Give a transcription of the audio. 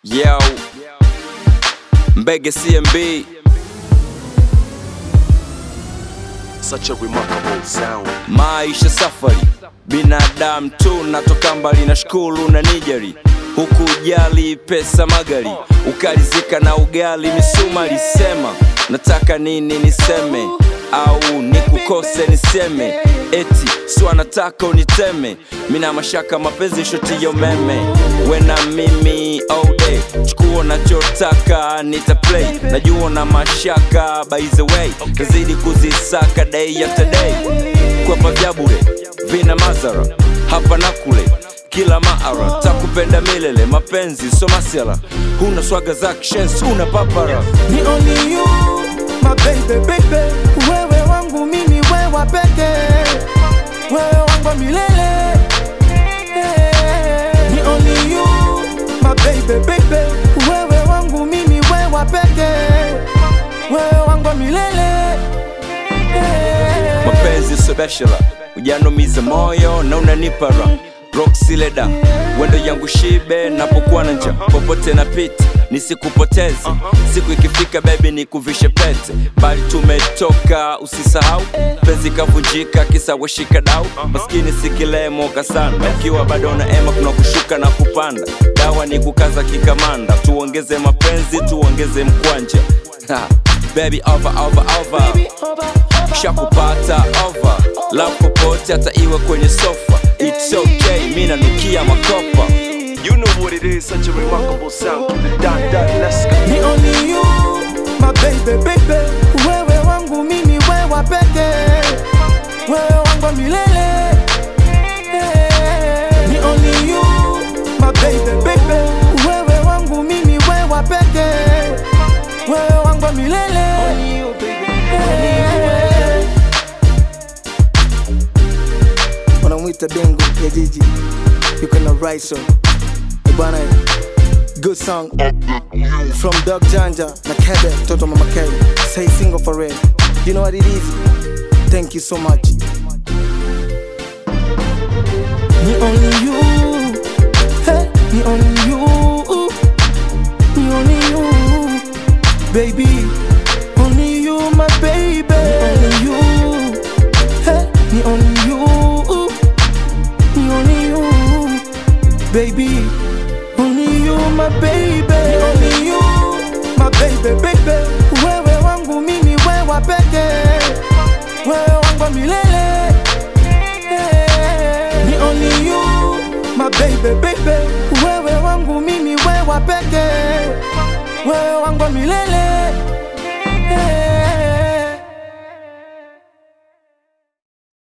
Yo, Mbege CMB, Such a remarkable sound. maisha safari, binadamu tu, natoka mbali na shukuru na nijeri huku ujali pesa magari, ukalizika na ugali misuma lisema, nataka nini niseme au nikukose niseme, eti si wanataka uniteme, mina mashaka mapenzi shoti ya umeme, wena mimi all day, chukua unachotaka nita play, najua na mashaka by the way, nazidi kuzisaka day after day, kwapa vya bure vina madhara hapa na kule kila maara takupenda milele mapenzi so masiala huna swaga za kishensi una papara Ni only you, my baby, baby. Wewe wangu mimi, wewe peke. Wewe wangu wa milele. Ni only you, my baby, baby. Wewe wangu mimi, wewe peke. Wewe wangu wa milele. mapenzi so bachelor ujanumiza moyo na unanipara roxileda wendo yangu shibe napokuwa na nja popote na pita nisikupoteze siku ikifika bebi nikuvishe pete bali tumetoka usisahau penzi kavunjika kisa weshika dau maskini sikilemoka sana ukiwa bado na ema kuna kushuka na kupanda dawa ni kukaza kikamanda tuongeze mapenzi tuongeze mkwanja Ha, baby over over over shakupata over love popote hata iwe kwenye sofa it's okay mi nanukia makopa You know what it is, such a remarkable sound. Dun, dun, let's go. Ni only you, my baby, baby. Wewe wangu mimi, wewe peke. Wewe wangu wa milele. Ni only you, my baby, baby. Wewe wangu mimi, wewe peke. Wewe wangu wa milele. wanamwita dengo ya jiji yuko na raiso bwana good song from dog janja na kebe mtoto mama k say single for real you know what it is thank you so much Ni only you, hey, ni only you, ni only you, baby, only you, my baby, only you, hey, ni only you, ni only you, baby, only you, my baby, ni only you, my baby, baby, wewe wangu mimi, wewe peke, wewe wangu wa milele. Ni only you, my baby, baby. Wewe wangu mimi, wewe peke. Wewe wangu wa milele.